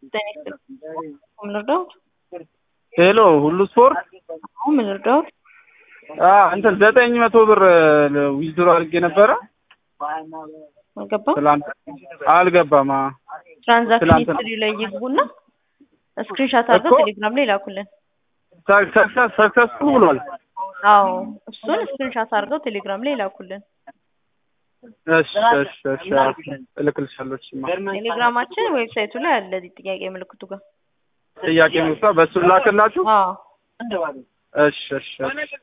ጤና ይስጥልኝ። ምን ልርዳዎት? ሄሎ ሁሉ ስፖርት አሁን ምን ልርዳዎት? አ እንትን ዘጠኝ መቶ ብር ዊዝድሮ አድርጌ ነበረ አልገባም። ትላንት አልገባም። አ ትራንዛክሽን ትላንት- ሂስትሪ ላይ ይግቡና ስክሪንሻት አድርገው እኮ- ቴሌግራም ላይ ላኩልን። ሰክሰስ ሰክሰስፉል ብሏል። አዎ እሱን ስክሪንሻት አድርገው ቴሌግራም ላይ ላኩልን። እሺ እሺ እሺ እልክልሻለሁ። እሺማ ቴሌግራማችን ዌብሳይቱ ላይ አለ እዚህ ጥያቄ ምልክቱ ጋር። ጥያቄ ምሳ በሱ ላክላችሁ። አዎ እሺ እሺ እሺ